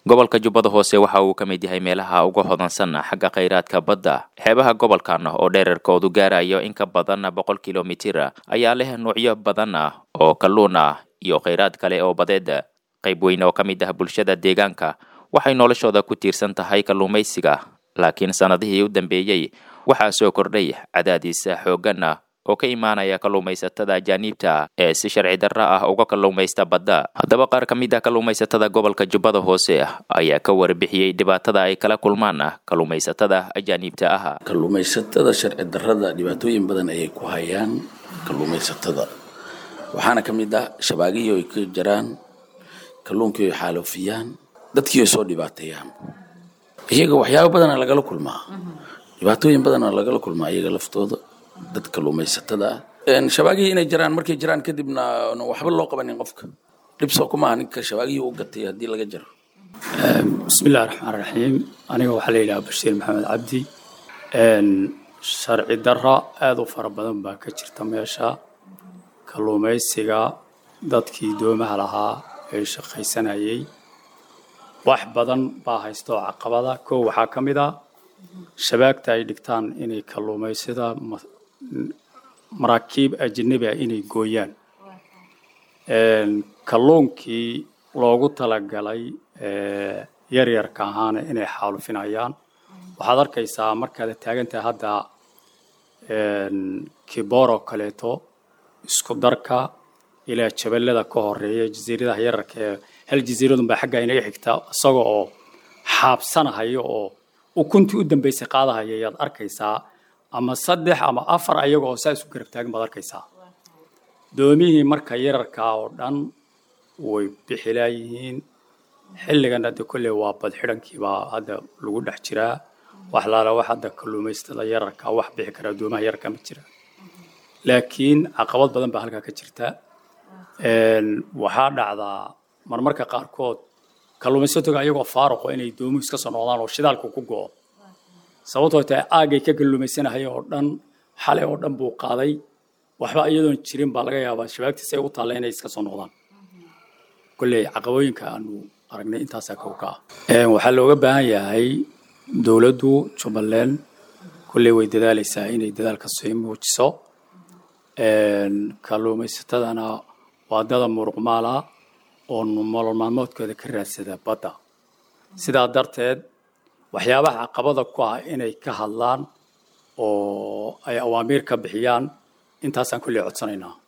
gobolka jubbada hoose waxa uu ka mid yahay meelaha uga hodansan xagga khayraadka badda xeebaha gobolkan oo dherarkoodu gaarayo in ka badan boqol kilomitir ayaa leh nuucyo badan ah oo kalluun ah iyo khayraad kale oo badeed qayb weyn oo ka mid ah bulshada deegaanka waxay noloshooda ku tiirsan tahay kalluumaysiga laakiin sannadihii u dambeeyey waxaa soo kordhay cadaadiis xooggan ah oo ka imaanaya kalluumaysatada ajaaniibta ee si sharci darra ah uga kalluumaysta badda haddaba qaar ka mid ah kalluumaysatada gobolka jubbada hoose ayaa ka warbixiyey dhibaatada ay kala kulmaan kalluumaysatada ajaaniibta ah kalluumaysatada sharci darrada dhibaatooyin badan ayay ku hayaan kalluumaysatada waxaana ka mid ah shabaagihii ay ka jaraan kalluunkii ay xaalofiyaan dadkii ay soo dhibaateeyaan iyaga waxyaabo badana lagala kulmaa dhibaatooyin badana lagala kulmaa iyaga laftooda dad kalluumaysatada ah shabaagihii inay jiraan markay jiraan kadibna waxba loo qabanin qofka dhibsoo kuma aha ninka shabaagihii u gatay haddii laga jaro bismillahi raxmaan raxiim aniga waxaa la yidhaha bashiir maxamed cabdi sharci darra aada u fara badan baa ka jirta meesha kalluumaysiga dadkii doomaha lahaa ee shaqaysanayay wax badan baa haysta oo caqabada kow waxaa ka mid ah shabaagta ay dhigtaan inay kalluumaysada maraakiib ajanabi ah inay gooyaan kalluunkii loogu talagalay yaryarka ahaana inay xaalufinayaan waxaad arkaysaa markaad taagantahay hadda kibooroo kaleeto isku darka ilaa jaballada ka horeeya jasiiradaha yararka ee hal jasiiradun baa xaggaa inaga xigta isaga oo xaabsanahaya oo ukuntii u dambaysay qaadahaya ayaad arkaysaa ama saddex ama afar ayaga oo saa isu garab taagan baad arkaysaa doomihii marka yararkaa oo dhan way bixilaayihiin xilligan hadda kolley waa badxidhankiibaa hadda lagu dhex jiraa wax laala wax hadda kalluumaystada yararkaa wax bixi karaa doomaha yararka ma jira laakiin caqabad badan baa halkaa ka jirta waxaa dhacdaa marmarka qaarkood kalluumaysatoga ayagoo faaruqo inay doomuhu iska soo noqdaan oo shidaalku ku go'o sababtoo tahay aagay ka kalluumaysanahaya oo dhan xalay oo dhan buu qaaday waxba iyadoon jirin baa laga yaabaa shabaagtiisa ay u taalla inay iska soo noqdaan kolley caqabooyinka aanu aragnay intaasaa kow ka ah waxaa looga baahan yahay dowladdu jubbaland kolley way dadaalaysaa inay dadaalka sii muujiso kalluumaysatadana waa dada muruqmaala oo nolol maalmoodkooda ka raadsada badda sidaa darteed waxyaabaha caqabada ku ah inay ka hadlaan oo ay awaamiir ka bixiyaan intaasaan kolley codsanaynaa